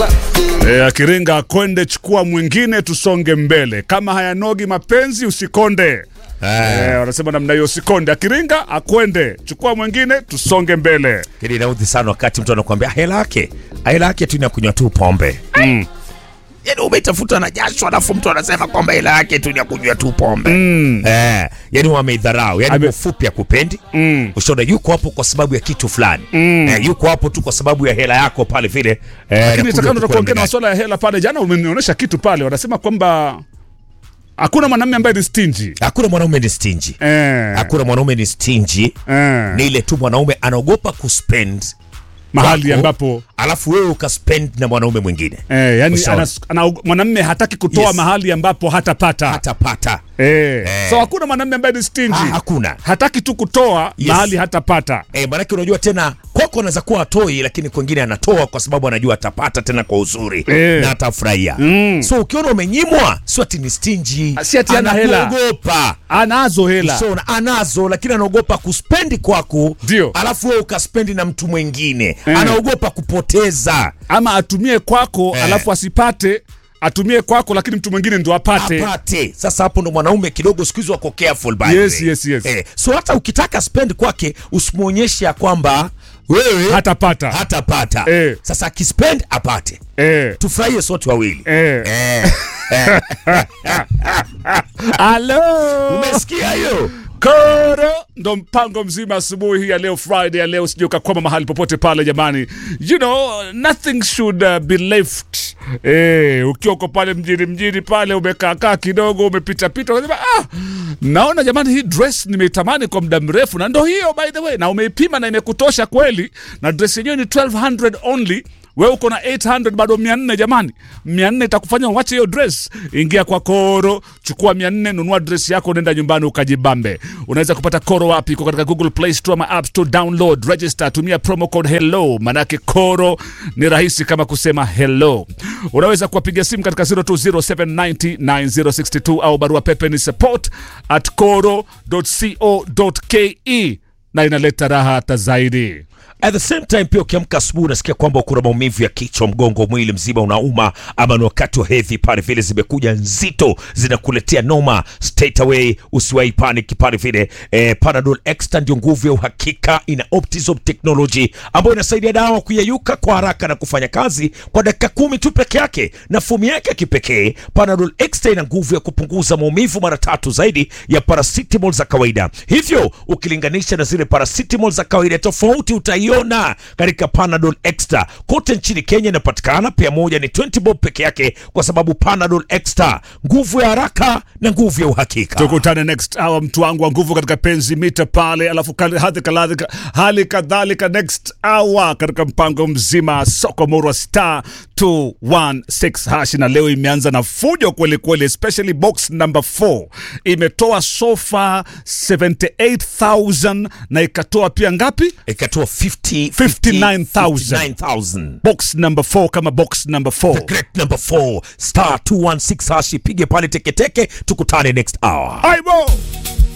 E, akiringa akwende, chukua mwingine, tusonge mbele. Kama hayanogi mapenzi usikonde. Eh, wanasema namna hiyo, usikonde. Akiringa akwende, chukua mwingine, tusonge mbele. Hili inaudhi sana wakati mtu anakuambia hela yake hela yake tu ni ya kunywa tu pombe. Mm. Yaani umetafuta na jasho alafu mtu anasema kwamba hela yake tu ni ya kunywa tu pombe. Mm. Eh, yani wameidharau. Yani Ame- kwa ufupi akupendi. Mm. Ushaona yuko hapo kwa sababu ya kitu fulani. Mm. Eh, yuko hapo tu kwa sababu ya hela yako pale vile. Eh, Lakini anakuja nitakana tu kuongea na kuangalia. masuala ya hela pale. Jana umenionyesha kitu pale, wanasema kwamba hakuna mwanamume ambaye ni stingy. Hakuna mwanaume ni stingy. Eh. Hakuna mwanaume ni stingy. Eh. Ni ile tu mwanaume anaogopa kuspend mahali kwako, ambapo alafu wewe ukaspend na mwanaume mwingine eh, yani Ushaona. ana, ana, mwanamume hataki kutoa Yes. mahali ambapo hatapata. hatapata. Eh. Eh. So hakuna mwanamume ambaye ni stingy. Ha, hakuna. Hataki tu kutoa Yes. mahali hatapata. Eh, maanake unajua tena kwako anaweza kuwa atoi, lakini kwengine anatoa kwa sababu anajua atapata tena kwa uzuri Eh. na atafurahia. Mm. So ukiona umenyimwa, si ati ni stingy, Si ati hana hela. anakuogopa. Anazo hela. So, na- anazo lakini anaogopa kuspendi kwako, Ndio. alafu wewe ukaspendi na mtu mwingine Eh. anaogopa kupoteza ama atumie kwako Eh. alafu asipate, atumie kwako lakini mtu mwingine ndo apate. apate. Sasa hapo ndo mwanaume kidogo siku hizi wako careful by the Yes, way. yes, yes. Eh, so hata ukitaka spend kwake usimwonyeshe ya kwamba wewe Hatapata. hatapata. Eh. Sasa akispend apate, Eh. tufurahie sote wawili. Eh. Eh. Hello. Umesikia hiyo? Koro ndo mpango mzima asubuhi hii ya leo Friday ya leo, sije ukakwama mahali popote pale jamani. You know, nothing should uh, be left. Eh, ukiwa uko pale mjini mjini pale umekaa kaa kidogo umepita pita unasema ah, naona jamani hii dress nimeitamani kwa muda mrefu na ndo hiyo by the way, na umeipima na imekutosha kweli, na dress yenyewe ni 1200 only wewe uko na 800 bado 400 jamani 400 itakufanya uache hiyo dress ingia kwa koro chukua 400 nunua dress yako nenda nyumbani ukajibambe unaweza kupata koro wapi iko katika google play store ama app store download register tumia promo code hello manake koro ni rahisi kama kusema hello unaweza kuwapiga simu katika 0207909062 au barua pepe ni support at koro.co.ke na inaleta raha hata zaidi At the same time pia ukiamka asubuhi unasikia kwamba kuna maumivu ya kichwa, mgongo, mwili mzima unauma, ama ni wakati wa hedhi pale vile zimekuja nzito zinakuletea noma straight away, usiwahi panic pale vile. Eh, Panadol Extra ndio nguvu ya uhakika, ina Optizop technology ambayo inasaidia dawa kuyeyuka kwa haraka na kufanya kazi kwa dakika kumi tu peke yake, na fomu yake ya kipekee Panadol Extra ina nguvu ya kupunguza maumivu mara tatu zaidi ya paracetamol za kawaida. Hivyo ukilinganisha na zile paracetamol za kawaida, tofauti utaiona katika Panadol Extra. Kote nchini Kenya inapatikana, pia moja ni 20 bob peke yake, kwa sababu Panadol Extra, nguvu ya haraka na nguvu ya uhakika. tukutane next hour mtu wangu wa nguvu katika penzi mita pale alafu kal- hali kadhalika hali kadhalika next hour katika mpango mzima soko murwa star 216 hash na leo imeanza na fujo kweli kweli especially box number 4 imetoa sofa 78000 na ikatoa pia ngapi Ikatoa 50 59,000. 59,000. box number 4 kama box number 4 Great number 4 star 216 hash, ipige pale teketeke, tukutane next hour. aibo